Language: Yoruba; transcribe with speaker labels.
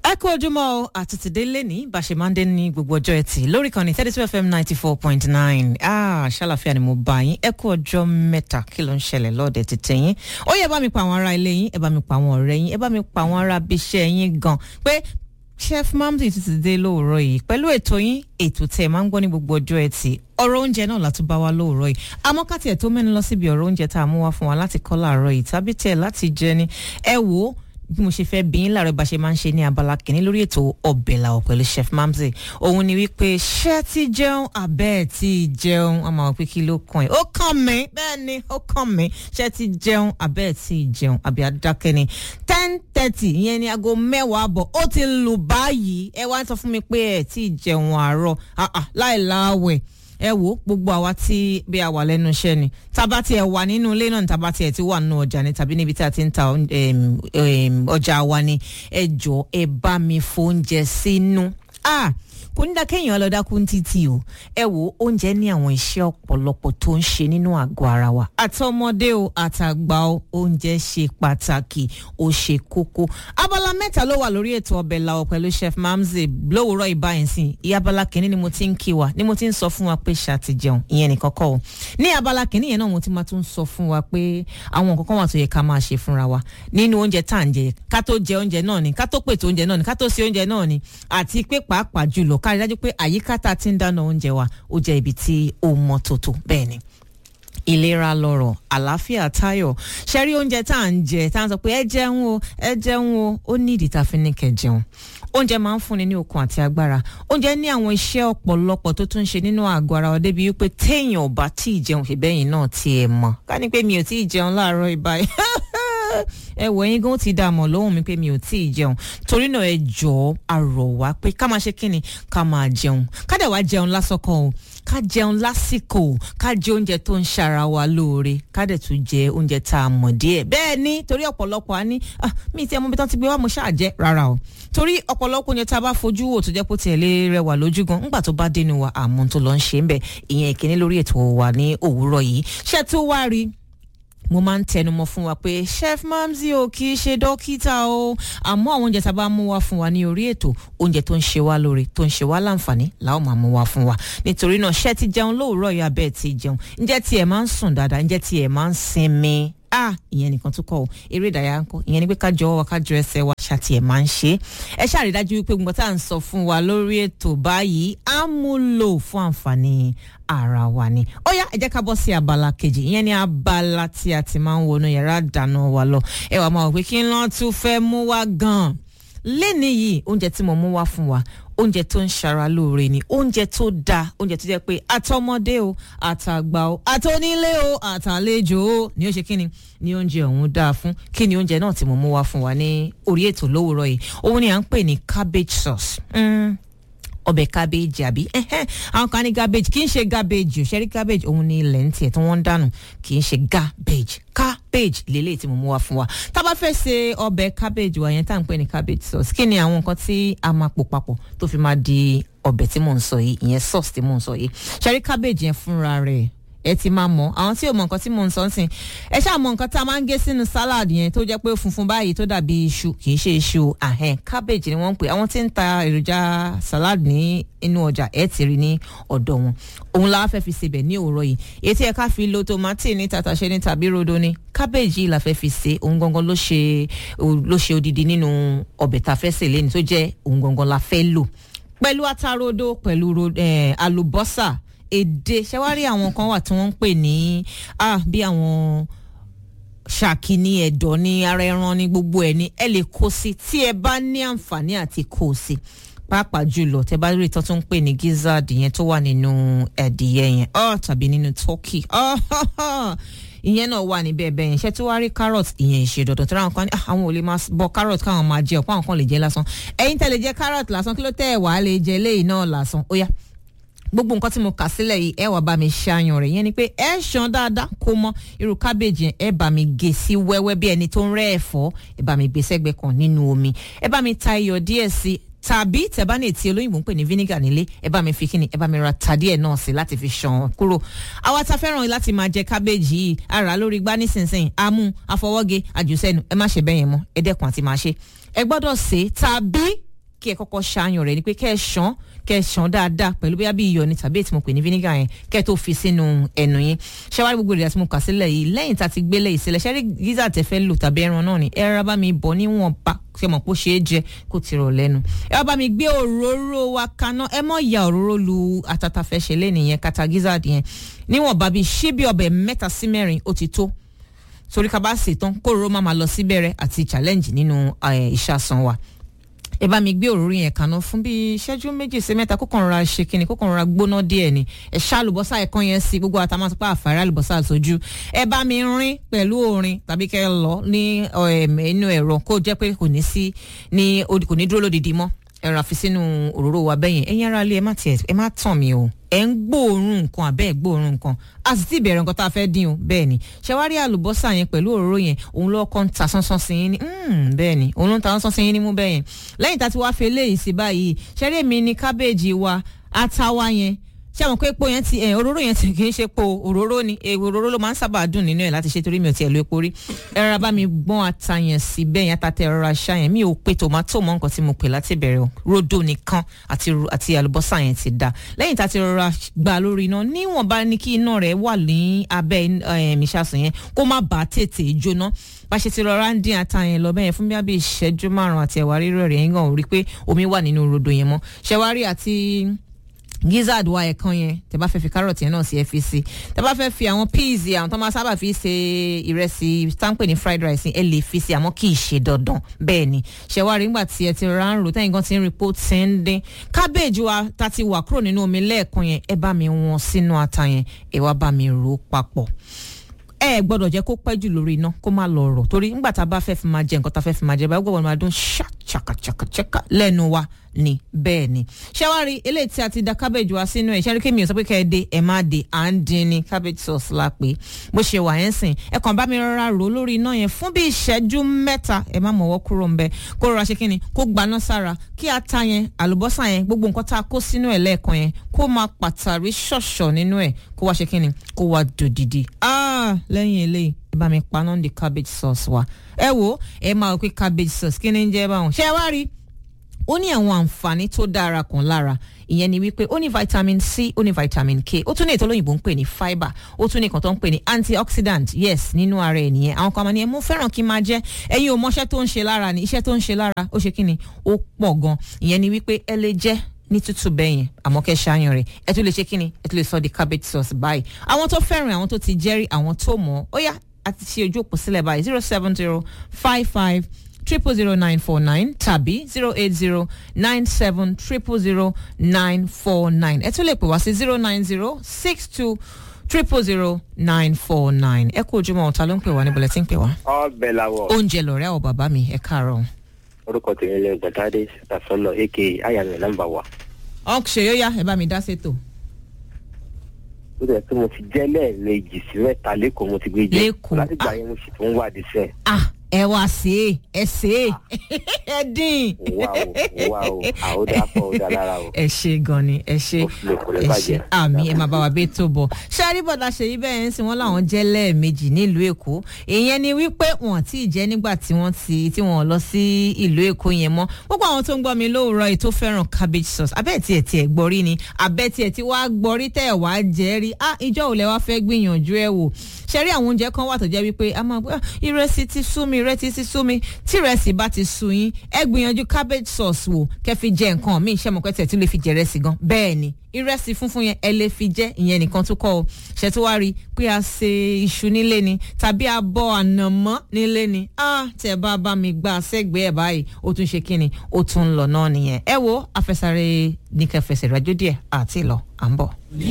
Speaker 1: ẹ kú ojúmọ́ o àtúntìdé lẹ́ni bàṣẹmándé ní gbogbo ọjọ́ ẹtì lórí kan ní thirty two fm ninety four point nine ah ṣàlàfíà ni mo bá yín ẹ kú ọjọ́ mẹ́ta kí ló ń ṣẹlẹ̀ lọ́ọ̀dẹ̀ tètè yín ó yẹ bá mi pa àwọn ará ilé yín ẹ bá mi pa àwọn ọ̀rẹ́ yín ẹ bá mi pa àwọn ará abiṣẹ́ yín gan pé chef mamdi ti ti dé lóòrọ̀ yìí pẹ̀lú ètò yín ètò tẹ̀ máa ń gbọ́ ní gbogbo ọjọ́ ẹtì ọ̀rọ̀ oúnjẹ náà látún bá wa lóòrọ̀ yìí àmọ́ ká tiẹ̀ tó mẹ́nu lọ síbi ọ̀rọ̀ oúnjẹ tá a mú wá fún wa láti kọ́ láàárọ̀ yìí tàbí tiẹ̀ láti jẹ ni ẹ wò ó bí mo ṣe fẹ́ bí yín láàárọ̀ bá ṣe máa ń ṣe ní abala kìíní lórí ètò ọbẹ̀ làwọ̀ pẹ̀lú chef mamzi òun ni wípé ṣé ti jẹun abẹ́ ẹ̀ ti jẹun ọmọ àwọn pé kí ló kàn ẹ́ ó kàn mí bẹ́ẹ̀ ni ó kàn mí ṣé ti jẹun abẹ́ ẹ̀ ti jẹun àbí adákẹ́ ni ten thirty ìyẹn ni aago mẹ́wàá àbọ̀ ó ti lù báyìí ẹ wá ń sọ fún mi pé ẹ̀ ti jẹun àárọ̀ láì láwẹ̀ ẹ wo gbogbo àwa tí bí a wà lẹ́nu iṣẹ́ ni tábà tí ẹ wà nínú ilé náà ni tábà tí ẹ ti wà nínú ọjà ni tàbí níbi tí a ti ń ta ọjà wa ni ẹ jọ ẹ bá mi fóúnjẹ sínú. ah kò ní dákẹ́yìn ọlọ́dákú títí o ẹ wo oúnjẹ ní àwọn iṣẹ́ ọ̀pọ̀lọpọ̀ tó ń ṣe nínú àgọ́ ara wa àtọmọdé o àtàgbà o oúnjẹ ṣe pàtàkì ó ṣe kókó abala mẹ́ta ló wà lórí ètò ọbẹ̀ làwọ̀ pẹ̀lú chef mamze lówùúrọ̀ ìbáyìísìn ìyá abala kìíní ni mo ti ń kí wa ni mo ti ń sọ fún wa pé ṣàti jẹun ìyẹn nìkan kọ́ o ní abala kìíní yẹn náà mo ti máa tún sọ fún wa pé àwọn nǹkan kan wà tó yẹ ká máa ṣe fúnra wa nínú oúnjẹ tá à ń jẹ ká tó jẹ oúnjẹ náà ni ká tó pètò oúnjẹ náà ni ká tó ṣe oúnjẹ náà ni àti pé pàápàá jùlọ ká rí dájú pé àyíká tá a ti ń dáná oúnjẹ wa ó jẹ́ ibi tí ó mọ́ tótó bẹ́ẹ̀ ni ìlera lọ́rọ̀ àlàáfíà táyọ̀ ṣẹ́rí oúnjẹ tá à ń jẹ tá à ń sọ pé ẹ jẹun o ẹ jẹun o ó ní ìdí tá a fi ní kẹ́ jẹun oúnjẹ máa ń fúnni ní okun àti agbára oúnjẹ ní àwọn iṣẹ́ ọ̀pọ̀lọpọ̀ tó tún ṣe nínú àgọ́ ara wa débi wípé téèyàn ò bá tí ì jẹun ṣèbẹ́yìn náà tiẹ̀ mọ̀ ká ní pé mi ò tí ì jẹun láàárọ̀ ìbáyìí ẹ wọ ẹyin gan ti dà mọ lóhùn mi pé mi ò tí ì jẹun torí náà ẹ jọ̀ọ́ àrọ̀ wá pé ká máa ṣe kíni ká máa jẹun ká dẹ̀ wá jẹun lásọkọ o ká jẹun lásìkò ká jẹ oúnjẹ tó ń ṣara wa lóore ká dẹ̀ tún jẹ oúnjẹ tá a mọ̀ díẹ̀ bẹ́ẹ̀ ni torí ọ̀pọ̀lọpọ̀ á ní mi ti ẹ̀ mọ̀ bí tán ti gbé wá mo ṣáà jẹ́ rárá o torí ọ̀pọ̀lọpọ̀ oúnjẹ tá a bá fojú wò tó jẹ́ pé tiẹ̀ lè rẹwà lójú gan ńgbà tó bá dénú wa àmọ́ tó lọ ń ṣe ń bẹ̀ ìyẹn ìkíní lórí ètò wa ní òwúrọ̀ yìí ṣé tó wá rí mo máa ń tẹnumọ́ fún wa pé chef mamzi o kì í ṣe dókítà o àmọ́ àwọn oúnjẹ tá a bá mú wá fún wa ní orí ètò oúnjẹ tó ń ṣe wá lóore tó ń ṣe wá láǹfààní làwọn máa mú wá fún wa nítorí náà ṣé ti jẹun lóòrọ̀ yìí abẹ́ ti jẹun ǹjẹ́ tiẹ̀ máa ń sùn dáadáa ǹjẹ́ tiẹ̀ máa ń sinmi ah ìyẹn nìkan tó kọ o eré ìdárayá ń kọ ìyẹn ni pé ká jọ wa ká jọ ẹsẹ̀ wa ṣàtì ẹ máa ń ṣe ẹ ṣàrídájú wípé gbogbo tá à ń sọ fún wa lórí ètò báyìí á mú lò fún àǹfààní ara wa ni ó yá ẹ jẹ́ ká bọ́ sí abala kejì ìyẹn ni abala tí a ti máa ń wọnú yàrá dáná wa lọ ẹ wàá máa wọ pé kí n lọ́ọ́ tún fẹ́ mú wa gan-an lẹ́ni yìí oúnjẹ tí mo mú wá fún wa oúnjẹ tó ń ṣara lóore ni oúnjẹ tó dáa oúnjẹ tó jẹ́ pé àtọmọdé o àtàgbà o àtọnílé o àtàlejò o ni ó ṣe kíni ni oúnjẹ ọ̀hún dáa fún kí ni oúnjẹ náà tí mo mú wá fún wa ní orí ètò lówùúrọ̀ yìí òun ni à ń pè ní cabbage sauce. Mm ọbẹ̀ cabbage àbí àwọn kan ní cabbage kì í ṣe cabbage ṣẹ́rí cabbage òun ní ilẹ̀ ń tiẹ̀ tí wọ́n ń dànù kì í ṣe cabbage cabbage lélẹ̀ tí mo mú wá fún wa tá a bá fẹ́ ṣe ọbẹ̀ cabbage wa yẹn tá à ń pè ní cabbage sauce kí ni àwọn nǹkan tí a máa pò papọ̀ tó fi máa di ọbẹ̀ tí mò ń sọ yìí ìyẹn sauce tí mò ń sọ yìí ṣẹ́rí cabbage yẹn fúnra rẹ̀ ẹ ti máa mọ àwọn tí ò mọ nǹkan tí mò ń sọ ń sìn ẹ ṣáà mọ nǹkan tá a máa ń gé sínú salad yẹn tó jẹ́ pé funfun báyìí tó dàbí iṣu kì í ṣe iṣu ahẹ́n cabbage ni wọ́n ń pè àwọn tí ń ta èròjà salad ní inú ọjà ẹ ti rí ní ọ̀dọ̀ wọn òun la fẹ́ fi sebẹ̀ ní òwúrọ̀ yìí ètí ẹ ká fi lo tomati ní tàtàṣé ní tàbí rodo ní cabbage yìí la fẹ́ fi ṣe òun gangan ló ṣe ló ṣe odidi nínú ọbẹ̀ tá a fẹ́ sè lẹ́ni tó jẹ́ òun gangan la fẹ́ lò pẹ̀lú atarodo pẹ̀lú àlùbọ́sà èdè ṣẹwárí àwọn kan wà tí wọ́n ń pè ní ah bí àwọn ṣàkí ní ẹ̀dọ̀ ní ara ẹran ní gbogbo ẹ̀ ní ẹ lè kó sí tí ẹ bá ní àǹfààní àti kó sí pàápàá jùlọ tẹ bá rí ìtọ́ tó ń pè ní gizzard yẹn tó wà nínú ẹ̀dìyẹ yẹn oh, tàbí nínú turkey oh, ìyẹn náà wà níbẹ̀ bẹ́ẹ̀ yẹn ṣé tí wàá rí carrot ìyẹn ìṣe dandan tí wọ́n kàn ní àwọn ò lè máa bọ carrot káwọn máa jẹ ọ̀pọ̀ àwọn kan lè jẹ lásán ẹ̀yin tẹ́ lè jẹ carrot lásán kí ló tẹ́ ẹ̀ wàá lè jẹ léyìí náà lásán ó yá gbogbo nǹkan tí mo kà sílẹ̀ yìí ẹ wá bá mi ṣàyàn rẹ̀ yẹn ni pé ẹ ṣan dáadáa kó mọ́ irú kábèjì yẹn ẹ bá mi gé sí wẹ́wẹ́ bí ẹni tó ń rẹ́ ẹ̀fọ́ ẹ bá mi gbé sẹ́gbẹ́ kan nínú omi ẹ bá mi ta iyọ̀ díẹ̀ sí tàbí tẹ bá ní ètí olóyìnbó ń pè ní vinegar nílé ẹ bá mi fi kíni ẹ bá mi ra ta díẹ̀ náà sí láti fi ṣàn kúrò àwa ta fẹ́ràn láti máa jẹ kábéèjì yìí ara lórí gbá nísinsìnyí amú afọwọ́gé àjùsẹ́nu ẹ má ṣe bẹ́ẹ̀ yẹn mọ́ ẹ dẹ́kun àti máa ṣe ẹ gbọ́dọ̀ sè é tàbí kí ẹ kọ́kọ́ ṣàyàn rẹ̀ ni pé kẹ́ ẹ ṣàn kẹ́ ẹ ṣàn dáadáa pẹ̀lú bóyá bí iyọ̀ ni tàbí ètò mo pè ní vinegar yẹn kẹ́ ẹ tó fi sínú ẹnu yín ṣẹ́wárí gbogbo ìrìn àti mo kà sílẹ̀ yìí lẹ́yìn tá a ti gbélé ìsílẹ̀ ṣẹ́rí gíza tẹ fẹ́ lò tàbí ẹran náà ni ẹ rárá bá mi bọ̀ níwọ̀n bá ṣe mọ̀ pé ó ṣe é jẹ kó ti rọ̀ lẹ́nu ẹ wá bá mi gbé òróró wa kaná ẹ mọ̀ ya òróró lu atata fẹ́ ṣe lé nìyẹn kata gizzard yẹn níwọ̀n bá bí ṣíbí ọbẹ̀ mẹ́ta sí mẹ́rin ó ti tó torí ká bá ṣe tán kóró má máa lọ sí bẹ̀rẹ̀ àti challenge nínú ìṣàsàn wa ẹ bá mi gbé òróró yẹn kaná fún bíi ìṣẹ́jú méjì sí mẹ́ta kókàn rọra ṣe kíni kókàn rọra gbóná díẹ̀ ni ẹ ṣá àlùbọ́sà ẹ̀kan yẹn sí gbogbo àtàwọn àtúpà àfàrà àlùbọ́sà sójú ẹ bá mi rin pẹ̀lú orin tàbí kẹ́ ẹ lọ ní inú ẹ̀rọ kó jẹ́ pé kò ní sí ní kò ní dúró lódìdí mọ́ ẹ̀rọ àfi sínú òróró wa bẹ́yẹn ẹ̀yin ara lé ẹ má tiẹ̀ ẹ má tàn mí o ẹ ń gbóòórùn nǹkan àbẹ́ ẹ̀ gbóòórùn nǹkan a sì ti bẹ̀rẹ̀ nǹkan tá a fẹ́ dín o bẹ́ẹ̀ ni ṣẹwárí àlùbọ́sà yẹn pẹ̀lú òróró yẹn òun ló kọ́ ń ta sánsán sí yín ní bẹ́ẹ̀ ni òun ló ń ta sánsán sí yín ní mú bẹ́ẹ̀ yẹn lẹ́yìn tá a ti wá fi eléyìí sí báyìí ṣẹ́rí mi ní kábéèjì wa àtàwa yẹn ṣé àwọn pé epo yẹn ti ẹ òróró yẹn ti kì í ṣe epo òróró ni òróró ló máa ń sábà dùn nínú ẹ láti ṣe torí mi ò tiẹ̀ lo epo rí ẹ rárá bá mi gbọ́n ata yẹn sí bẹ́ẹ̀ yẹn ata tẹ rọra ṣá yẹn mi ò pe tòmátò mọ́ nǹkan tí mo pè láti bẹ̀rẹ̀ o rodo nìkan àti àti àlùbọ́sà yẹn ti da lẹ́yìn tá a ti rọra gbà lórí iná níwọ̀nba ní kí iná rẹ̀ wà ní abẹ́ ìṣàsùn yẹn kó má bàa tètè jóná bá ṣe ti rọra ń dín ata yẹn lọ bẹ́ẹ̀ fún bí ìṣẹ́jú márùn-ún àti ẹ̀wà rírọ̀ rẹ̀ yẹn gan ò rí pé omi wà nínú rodo yẹn mọ́ ṣẹ̀wárí àti gizzard wa ẹ̀kan yẹn tẹ bá fẹ́ fi carrot yẹn náà sí ẹ fi sí tẹ bá fẹ́ fi àwọn peas àwọn tó máa sábà fi ṣe ìrẹsì táǹpẹ̀ ní fried rice ẹ lè fi sí àmọ́ kì í ṣe dandan bẹ́ẹ̀ ni ṣẹ̀wárí nígbà tí ẹ ti rà ń rò tẹ́yìn gan ti ń rí pó ti ń dín cabbage wa ta ti wà kúrò nínú omi lẹ́ẹ̀kan yẹn ẹ bá mi wọ́n sínú ata yẹn ẹ wá bá mi rò ó papọ̀ ẹ gbọ́dọ̀ jẹ́ kó pẹ́ jù lórí iná kó má lọ rọ̀ torí nígbà tá a bá fẹ́ fi máa jẹ nǹkan tá a fẹ́ fi máa jẹ báyìí gbọ́dọ̀ máa dún ṣàkàṣàkàṣàkà lẹ́nu wa ni bẹ́ẹ̀ ni ṣẹ́wárí eléyìí tí a ti da cabbage wa sínú ẹ̀ ṣẹ́rí kémi ò sọ pé kẹ́ ẹ dé ẹ má dé à ń dín ní cabbage sauce la pé bó ṣe wà yẹn sìn ẹ kàn bá mi rọra rò lórí iná yẹn fún bí ìṣẹ́jú mẹ́ta ẹ má mọ̀wọ́ kúrò ń bẹ kó rọra ṣe kí ni kó gbaná sára kí ata yẹn àlùbọ́sà yẹn gbogbo nǹkan tá a kó sínú ẹ̀ lẹ́ẹ̀kan yẹn kó máa pàtàrí ṣọ̀ṣọ̀ nínú ẹ̀ kó wá ṣe kí ni kó wá dòdìdì ah lẹ́yìn eléyìí ẹ bá mi paná di cabbage sauce wa ẹ wo ẹ máa wò pé cabbage sauce kí ni ń jẹ́ báwọn ṣé ẹ wá rí ó ní àwọn àǹfààní tó dára kan lára ìyẹn ni wípé ó ní vitamin c ó ní vitamin k ó tún ní ètò olóyìnbó ń pè ní fibre ó tún ní nǹkan tó ń pè ní antioxidant yes nínú ara ẹ̀ nìyẹn àwọn kan máa ní ẹ mo fẹ́ràn kí n máa jẹ ẹ̀yin ò mọṣẹ́ tó ń ṣe lára ni iṣẹ́ tó ń ṣe lára ó ṣe kí ni ó pọ̀ gan ìyẹn ni wípé ẹ lè jẹ́ ní tútù bẹ́yẹn àmọ́ kẹ́ ṣáàyàn rẹ̀ ẹ tún lè ṣe kí ni ẹ tún lè sọ di cabbage sauce báyìí àwọn tó fẹ́ràn àwọn tó ti jẹ́rìí àwọn tó mọ̀ ó yá àti ṣe ojú òpó sílẹ̀ báyìí zero seven zero five five triple zero nine four nine tàbí zero eight zero nine seven triple zero nine four nine ẹ tún lè pè wá sí zero nine zero six two triple zero nine four nine ẹ kú ojúmọ́ ọ̀tá ló ń pè wá níbo lẹ ti ń pè wá.
Speaker 2: ọbẹ̀ làwọ̀.
Speaker 1: oúnjẹ lọ̀rẹ́ àwọn bàbá mi ẹ káàárọ̀.
Speaker 2: orúkọ tèmi lè gbàtàdé sàtọ́nà aka ayàmì nàmbà wà.
Speaker 1: ọ̀kṣẹ̀ yóò yá ẹ bá mi dá sétò.
Speaker 2: ó dẹ̀ pé mo ti jẹ́ lẹ́ẹ̀mejì sí mẹ́ta lẹ́kọ̀ọ́ mo ti gbé jẹ́
Speaker 1: Lẹ́kọ̀ọ́.
Speaker 2: látìgbà yẹn mo sì tún wà dísẹ́.
Speaker 1: ah ẹ wá sí ẹ ṣe ẹ dín.
Speaker 2: wà o wà o àwòdà pọ̀ ó dá lára o.
Speaker 1: ẹ ṣe gan ni ẹ ṣe
Speaker 2: Ó fi lè kò lè
Speaker 1: ẹ ṣe
Speaker 2: bàjẹ́.
Speaker 1: àmì ẹ máa bá wa bẹ́ẹ̀ tó bọ̀ ṣé àríbọ̀dá ṣèyí bẹ́ẹ̀ ń sìn wọ́n láwọn jẹ́ lẹ́ẹ̀mejì nílùú èkó ìyẹn ni wípé wọ́n ti jẹ́ nígbà tí wọ́n ti tí wọ́n lọ sí ìlú èkó yẹn mọ́ gbogbo àwọn tó ń gbọ́ mi lóòrọ̀ yìí tó fẹ́ràn cabbage sauce abẹ́ẹ̀ tiẹ̀ tiẹ̀ gbọ́rí ni abẹ́ẹ̀ tiẹ̀ tí wàá gbọ́rí tẹ̀ wá jẹ́ rí ah ìjọ òlẹ̀ wá fẹ́ gbìyànjú ẹ̀ wò ṣe rí àwọn oúnjẹ kan wà tó jẹ́ wípé a máa gbé "Ah, ìrẹsì ti sú mi ìrẹsì ti sú mi tí ìrẹsì bá ti sú yín ẹ gbìyànjú cabbage sauce wò kẹ́ fi jẹ nǹkan míì ṣé mo pẹ́ tẹ̀ tí lè fi jẹ ìrẹsì gan bẹ́ẹ̀ ni ìrẹsì funfun yẹn ẹ lè fi jẹ ìyẹn nìkan tó kọ́ ọ ṣe tó wá rí pé a ṣe iṣu nílé ni tàbí a bọ ànàmọ́ nílé ni ah tẹ bá bá mi gbà sẹ́gbẹ̀ẹ́ ẹ̀ báyìí ó tún ṣe kíni ó tún ń lọ náà nìyẹn ẹ wo afẹsàrẹ ní kẹfẹsẹ̀ rájò díẹ̀ àti ìlọ à ń bọ̀.